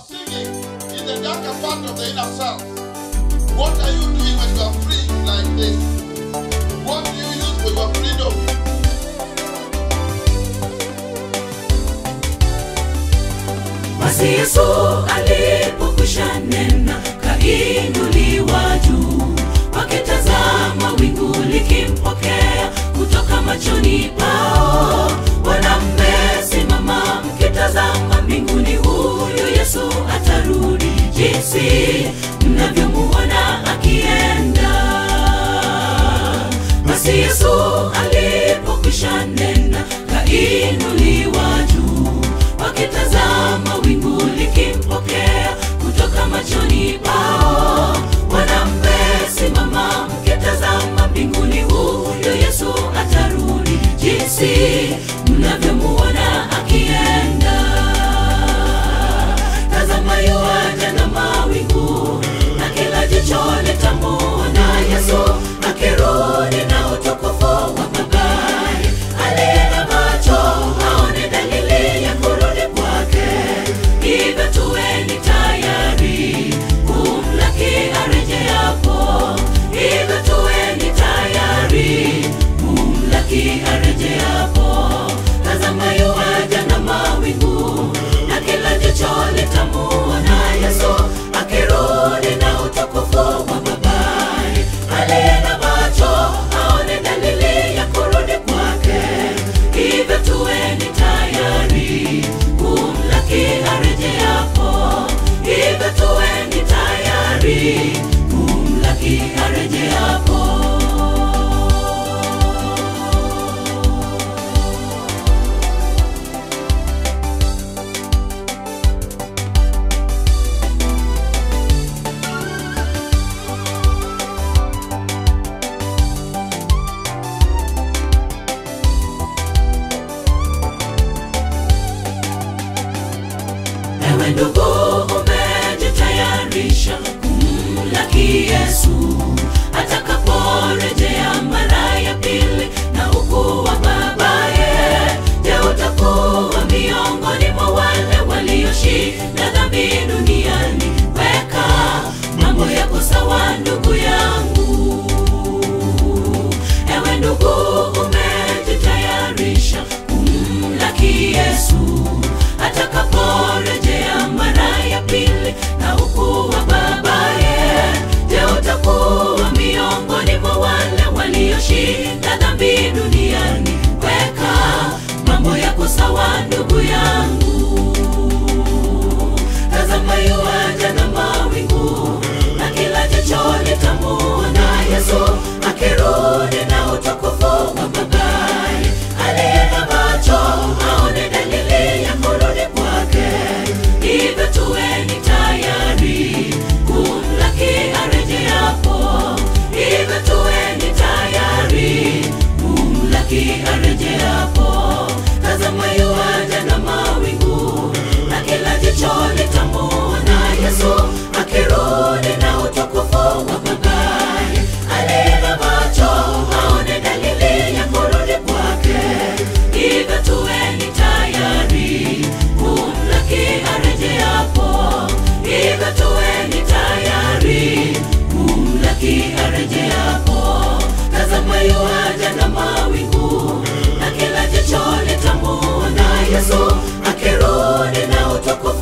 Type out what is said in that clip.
singing in the darker part of the inner self. What are you doing when you are free like this? What do you use for your freedom? Basi Yesu alipokwisha nena, kainuliwa juu, wakitazama wingu likimpokea kutoka machoni pao. Wanamesimama mkitazama mbinguni, huyo Yesu atarudi, jinsi mnavyomuona akienda. Basi Yesu alipokwisha nena, kainuliwa juu, wakitazama wingu likimpokea kutoka machoni pao. Wanamesimama mkitazama mbinguni, huyo Yesu atarudi, jinsi mnavyomuona akienda. Tazama yuaja na mawingu, na kila jicho litamuona Yesu akirudi na utukufu wa magari. Aliye na macho aone dalili ya kurudi kwake, hivyo tuweni tayari kumlaki arejeapo. Hivyo tuweni tayari kumlaki arejeapo. Tazama yuaja na mawingu, na kila jicho litamuona Yesu akirudi na utukufu wa mabari. Aliye na macho aone dalili ya kurudi kwake, hivyo tuweni tayari kumlaki arejeapo. Hivyo tuweni tayari kumlaki arejeapo. Ewe ndugu, umejitayarisha kumlaki Yesu atakaporejea mara ya pili na ukuu wa babaye? Je, utakuwa miongoni mwa wale walioshinda dhambi duniani? Weka mambo yako sawa, ndugu yangu. Ewe ndugu, umejitayarisha kumlaki Yesu atakaporejea mara ya pili na ukuu wa babaye? Je, utakuwa miongoni mwa wale walioshinda dhambi duniani? Weka mambo yako sawa, ndugu yangu. Tazama yuaja na mawingu, na kila jicho litamuona Yesu akirudi na utukufu wa magari. Aliye na macho aone dalili ya kurudi kwake, hivyo tuweni tayari kumlaki arejeapo. Hivyo tuweni tayari kumlaki arejeapo. Tazama yuaja na mawingu, na kila jicho litamuona Yesu akirudi na utukufu wa magari. Aliye na macho aone dalili ya kurudi kwake, hivyo tuweni tayari kumlaki arejeapo. Hivyo tuweni tayari kumlaki arejeapo. Tazama yuaja na mawingu, na kila jicho litamuona Yesu akirudi na utukufu